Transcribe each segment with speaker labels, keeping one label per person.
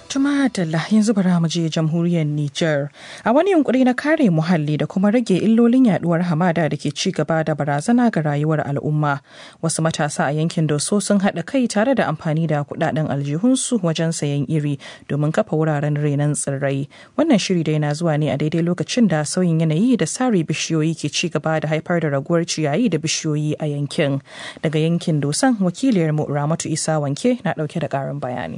Speaker 1: Tuma Dalla yanzu bara mu je jamhuriyar Nijar. A wani yunkuri na kare muhalli da kuma rage illolin yaduwar hamada da ke ci gaba da barazana ga rayuwar al'umma. Wasu matasa a yankin Doso sun haɗa kai tare da amfani da kuɗaɗen aljihunsu wajen sayan iri domin kafa wuraren renon tsirrai. Wannan shiri dai na zuwa ne a daidai lokacin da sauyin yanayi da sare bishiyoyi ke ci gaba da haifar da raguwar ciyayi da bishiyoyi a yankin. Daga yankin Dosan wakiliyarmu Ramatu Isa Wanke na ɗauke da ƙarin bayani.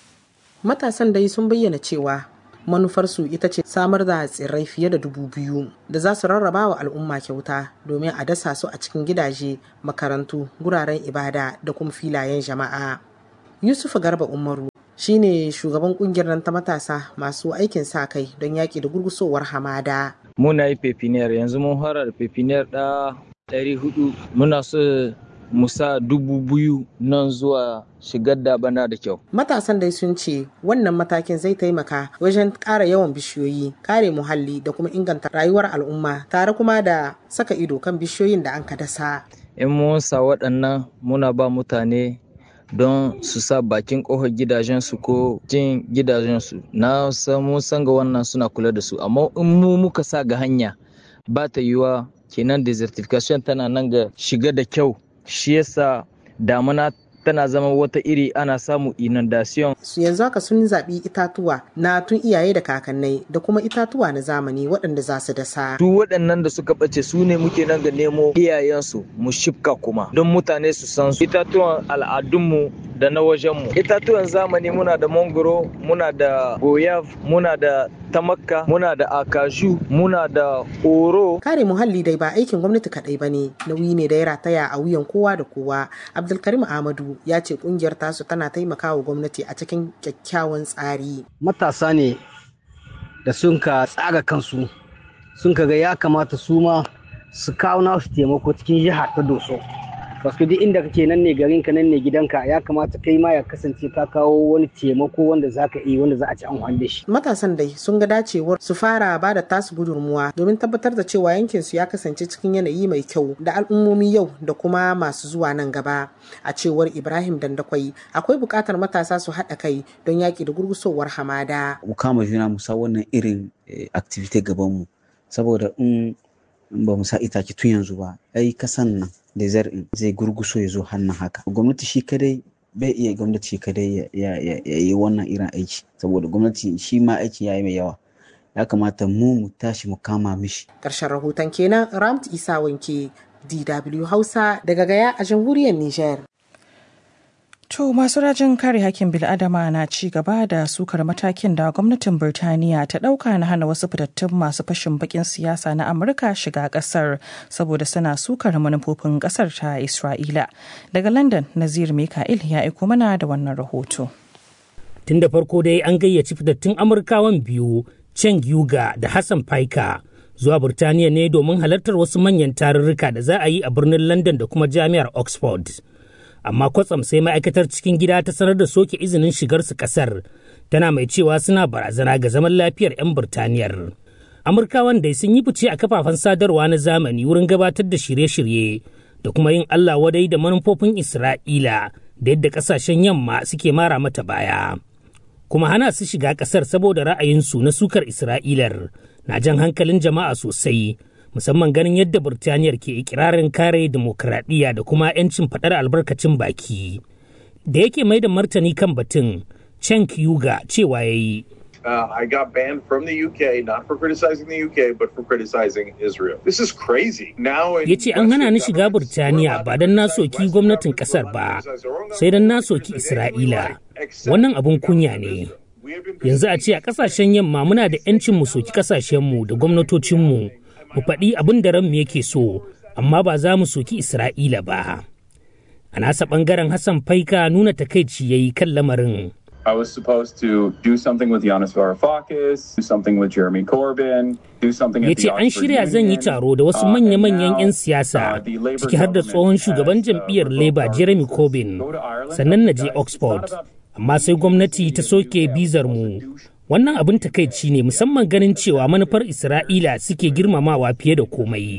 Speaker 2: matasan dai sun bayyana cewa manufarsu ita ce samar da tsirrai fiye da dubu biyu da za su rarraba wa al'umma kyauta domin a dasa su a cikin gidaje makarantu guraren ibada da kuma filayen jama'a yusuf garba umaru shine shugaban kungiyar nan ta matasa masu aikin sa kai don yaƙi da gurgusowar hamada
Speaker 3: muna yi pepiniyar yanzu mun fara da pepiniyar da ɗari hudu muna so musa dubu biyu nan zuwa shigar da bana da kyau.
Speaker 2: Matasan dai sun ce wannan matakin zai taimaka wajen ƙara yawan bishiyoyi, kare muhalli da kuma inganta rayuwar al'umma tare kuma da saka ido kan bishiyoyin da an ka dasa.
Speaker 3: In mun sa waɗannan muna ba mutane don su sa bakin ƙofar gidajensu ko jin gidajensu na mun san ga wannan suna kula da su amma in mu muka sa ga hanya ba ta yiwa kenan desertification tana nan ga shiga da kyau shi yasa damuna tana zama wata iri ana samu inundation.
Speaker 2: Su yanzu haka sun zaɓi itatuwa na tun iyaye da kakannai da kuma itatuwa na zamani waɗanda za su dasa.
Speaker 3: Su waɗannan da suka ɓace su ne muke nan ga nemo iyayensu mu shifka kuma don mutane su san su. Itatuwan al'adunmu da na wajenmu. Itatuwan zamani muna da mangoro, muna da goyav, muna da tamakka, muna da akashu, muna da oro.
Speaker 2: Kare muhalli dai ba aikin gwamnati kaɗai ba ne, nauyi ne da ya rataya a wuyan kowa da kowa. Abdulkarim Ahmadu ya ce kungiyar tasu tana taimakawa gwamnati a cikin kyakkyawan tsari.
Speaker 4: Matasa ne da sun ka tsara kansu sun ka ga ya kamata su ma su kawo nasu taimako cikin jihar ta doso. Basu duk inda kake nan ne garin ka nan ne gidanka ya kamata kai ma ya kasance ka kawo wani taimako wanda za ka iya wanda za a ci amfani da shi.
Speaker 2: Matasan dai sun ga dacewar su fara ba da tasu gudunmuwa domin tabbatar da cewa yankin su ya kasance cikin yanayi mai kyau da al'ummomi yau da kuma masu zuwa nan gaba. A cewar Ibrahim Dandakwai akwai buƙatar matasa su haɗa kai don yaƙi da gurgusowar hamada.
Speaker 5: Mu kama juna mu sa wannan irin activity gaban mu saboda in ba mu sa itace tun yanzu ba ai kasan nan desert in zai gurguso ya zo hannun haka gwamnati shi kadai bai iya gwamnati shi kadai ya yi wannan irin aiki saboda gwamnati shi ma aiki ya yi mai yawa ya kamata mu mu tashi mu kama mishi
Speaker 2: ƙarshen rahoton kenan ramt isa wanke dw hausa daga gaya a jamhuriyar niger
Speaker 1: To masu rajin kare hakkin bil'adama na ci gaba da sukar matakin da gwamnatin Birtaniya ta ɗauka na hana wasu fitattun masu fashin bakin siyasa na Amurka shiga ƙasar saboda suna sukar manufofin ƙasar ta Isra'ila. Daga London, Nazir Mika'il ya aiko mana da wannan rahoto.
Speaker 6: Tun da farko dai an gayyaci fitattun Amurkawan biyu, Cheng Yuga da Hassan Paika, zuwa Birtaniya ne domin halartar wasu manyan tarurruka da za a yi a birnin London da kuma Jami'ar Oxford. amma kwatsam sai ma'aikatar cikin gida ta sanar da soke izinin shigarsu kasar tana mai cewa suna barazana ga zaman lafiyar 'yan Birtaniyar. Amurkawan dai sun yi fice a kafafen sadarwa na zamani wurin gabatar da shirye-shirye da kuma yin Allah wadai da manufofin Isra'ila da yadda kasashen yamma suke mara mata baya. Kuma hana su shiga kasar saboda ra'ayinsu na sukar Isra'ilar na jan hankalin jama'a sosai. musamman ganin yadda Burtaniyar ke ikirarin kare dimokuraɗiyya da kuma 'yancin faɗar albarkacin baki. Da yake mai da martani kan batun, Chen Yuga cewa ya yi.
Speaker 7: Uh, I got banned from the UK, not for criticizing the UK, but for criticizing Israel. This is crazy. Now
Speaker 6: ya ce an hana ni shiga Burtaniya ba don na soki gwamnatin kasar ba, sai don na soki Isra'ila. Wannan abun kunya ne. Yanzu a ce a kasashen yamma muna da 'yancin mu soki kasashenmu da gwamnatocinmu. mu faɗi abin da ranmu yake so amma ba za mu soki isra'ila ba a nasa ɓangaren hassan faika nuna takaici ya yi kan lamarin
Speaker 8: I was supposed to do something with Yanis Varoufakis, do something with Jeremy Corbyn, do something
Speaker 6: ya
Speaker 8: at
Speaker 6: ce
Speaker 8: the
Speaker 6: an
Speaker 8: Oxford
Speaker 6: shirya zan yi
Speaker 8: Union,
Speaker 6: taro da wasu
Speaker 8: uh, and
Speaker 6: manya-manyan
Speaker 8: now,
Speaker 6: 'yan siyasa
Speaker 8: uh, the Labour
Speaker 6: ciki har da
Speaker 8: government
Speaker 6: tsohon
Speaker 8: has,
Speaker 6: shugaban
Speaker 8: uh,
Speaker 6: jam'iyyar
Speaker 8: revoked
Speaker 6: labour
Speaker 8: our
Speaker 6: jeremy
Speaker 8: visas.
Speaker 6: corbyn
Speaker 8: Go to Ireland.
Speaker 6: sannan na je
Speaker 8: Guys, it's not
Speaker 6: oxford
Speaker 8: about-
Speaker 6: amma sai gwamnati ta soke bizar mu wannan abin takaici ne musamman ganin cewa manufar isra'ila suke girmamawa fiye da komai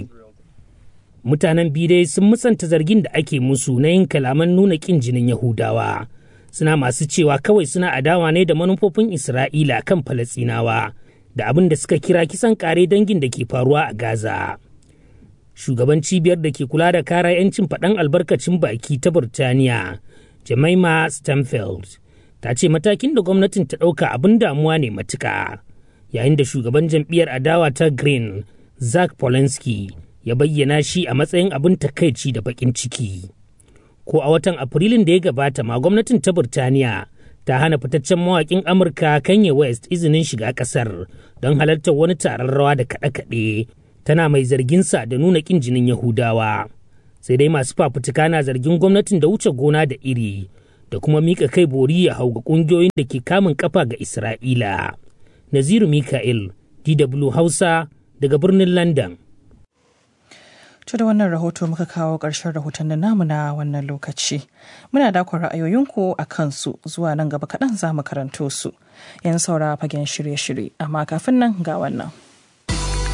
Speaker 6: mutanen biyu dai sun musanta zargin da ake musu na yin kalaman nuna kin jinin yahudawa suna masu cewa kawai suna adawa ne da manufofin Isra'ila kan Falasinawa da abin da suka kira kisan kare dangin da ke faruwa a Gaza. Shugaban cibiyar da ke kula da kara 'yancin faɗan albarkacin baki ta Burtaniya, Jemima Stamfeld, ta ce matakin da gwamnatin ta ɗauka abin damuwa ne matuka. Yayin da shugaban jam'iyyar adawa ta Green, Zach Polanski, ya bayyana shi a matsayin abin takaici da baƙin ciki. Ko a watan Afrilun da ya gabata ma gwamnatin ta Burtaniya ta hana fitaccen mawaƙin Amurka Kanye West izinin shiga ƙasar don halartar wani taron rawa da kaɗe-kaɗe tana mai zarginsa da nuna ƙin jinin Yahudawa. Sai dai masu fafutuka na zargin gwamnatin da wuce gona da iri da kuma mika kai bori ya hau ga ƙungiyoyin da ke kamun kafa ga Isra'ila. Naziru Mika'il, DW Hausa, daga birnin London.
Speaker 1: To da wannan rahoto muka kawo ƙarshen rahoton namu na wannan lokaci. Muna dakon ra'ayoyinku a kansu zuwa nan gaba kaɗan za mu karanto su. Yan saura fagen shirye-shirye, amma kafin nan ga wannan.